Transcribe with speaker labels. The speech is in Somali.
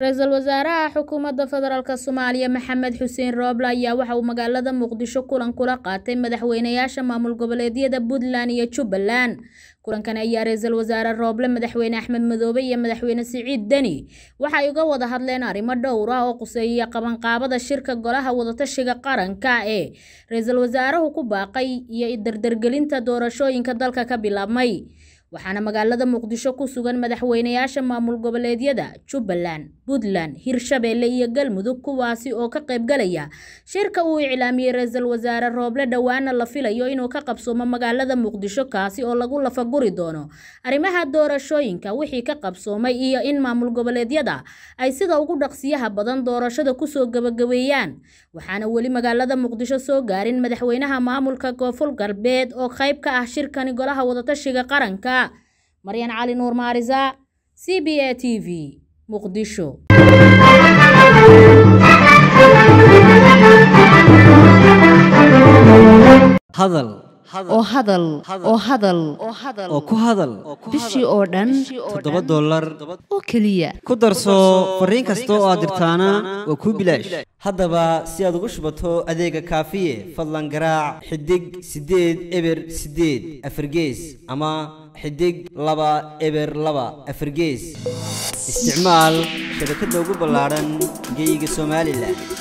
Speaker 1: ra-iisul wasaaraha xukuumadda federaalk soomaaliya maxamed xuseen rooble ayaa waxa uu magaalada muqdisho kulan kula qaatay madaxweynayaasha maamul goboleedyada puntland iyo jubbaland kulankan ayaa ra-iisul wasaare rooble madaxweyne axmed madoobe iyo madaxweyne siciid deni waxay uga wada hadleen arrimo dhowr ah oo quseeya qabanqaabada shirka golaha wadatashiga qaranka ee ra-iisul wasaaruhu ku baaqay iyo dardargelinta doorashooyinka dalka ka bilaabmay waxaana magaalada muqdisho ku sugan madaxweynayaasha maamul goboleedyada jubbaland puntland hirshabeelle iyo galmudug kuwaasi oo ka qaybgalaya shirka uu iclaamiyey ra-iisul wasaare rooble dhowaana la filayo inuu ka qabsoomo magaalada muqdisho kaasi oo lagu lafaguri doono arrimaha doorashooyinka wixii ka qabsoomay iyo in maamul goboleedyada ay sida ugu dhaqsiyaha badan doorashada kusoo gabagabeeyaan waxaana weli magaalada muqdisho soo gaarin madaxweynaha maamulka koonfur galbeed oo qayb ka ah shirkani golaha wadatashiga qaranka maryan cali nuur maarisa c b a t v muqdisho
Speaker 2: hadal
Speaker 3: oo hadal oo hadal
Speaker 2: oo ku hadal
Speaker 3: bishii oo dhan
Speaker 2: toddoba dollar
Speaker 3: oo keliya
Speaker 2: ku darso fariin kasta oo aad dirtaana waa kuu bilaash haddaba si aad ugu shubato adeega kaafiye fadlan garaac xidig siddeed eber siddeed afargees ama xidig laba eber laba afargees isticmaal shabakadda ugu ballaadhan geeyiga somalilan